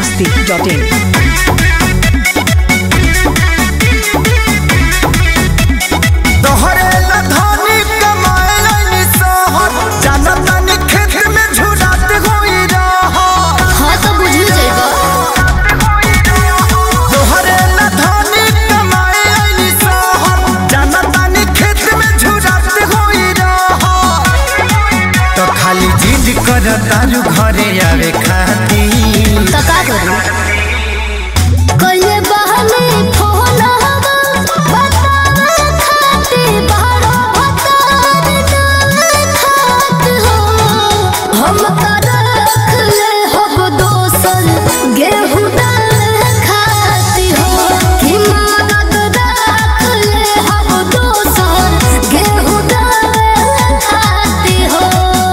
masti.in. तोहरे लधानी कमाए लाइनी सहर जाना तानी खेत में झुरात होई रहर हाँ तो बुझू जाएगा तोहरे लधानी कमाए लाइनी सहर जाना तानी खेत में झुरात होई रहर तो खाली जिद कर तारू घरे आवे खाती तो का करूं कइले बहने फोन हवा बतावे खाती बारो भतार डाल खात हो हम का रख ले हब दोसन गेहूं डाल खाती हो कि मदद रख ले हब दोसन गेहूं डाल खाती हो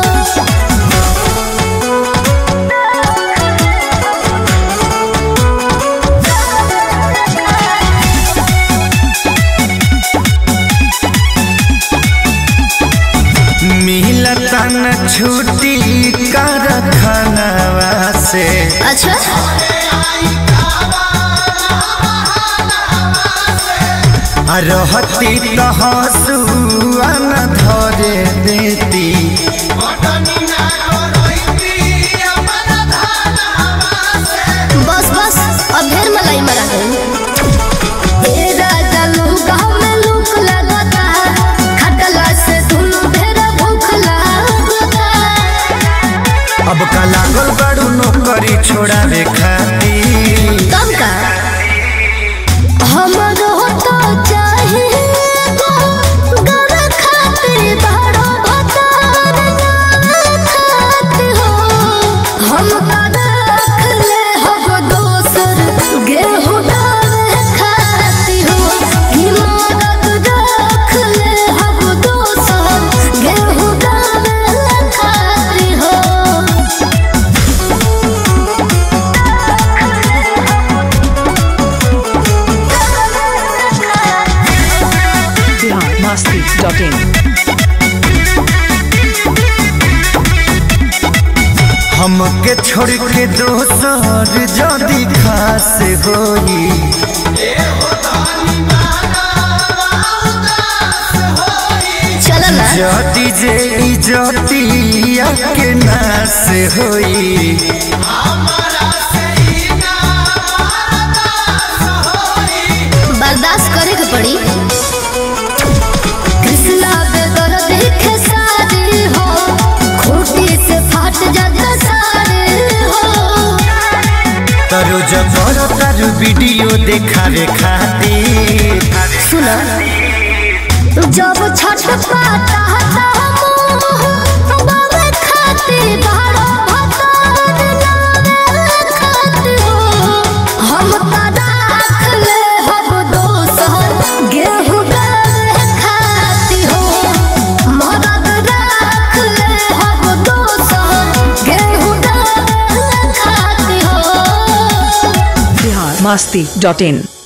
मिलता न छुट्टी कर खानवा से अच्छा आ रहती तो हंसुआ न धरे देती बस बस अब ढेर मलाई मरा गई ए राजा लूका में लूक लगता खटला से दुनु ढेर भूख लगता अब का लागल बड़ू नौकरी छोड़ावे खाती कब का हमरो तो चाहे गर खाते बड़ो भतार नाम खात हो हम का रख ले हब दोसर गेहूं डाल खाती हो कि मदद रख ले हब दोसर गेहूं डाल खाती हो Bihar masti.in. हमके छोड़ के दोसर जदी खास होई चल ना जदी जे इजतिया के नास होई बर्दाश्त करे के पड़ी कृष्णा बेदर देखे सारे हो खूटी से फाट जाता सारे हो तरो जबर तारू वीडियो देखावे खातिर सुना जब छठ पाता बाबे खाते बारो भतार नामे खाते हो हम का राख ले हब दोसर गेहूं डाल खाती हो मदद राख ले हब दोसर गेहूं डाल खाती हो Bihar masti.in.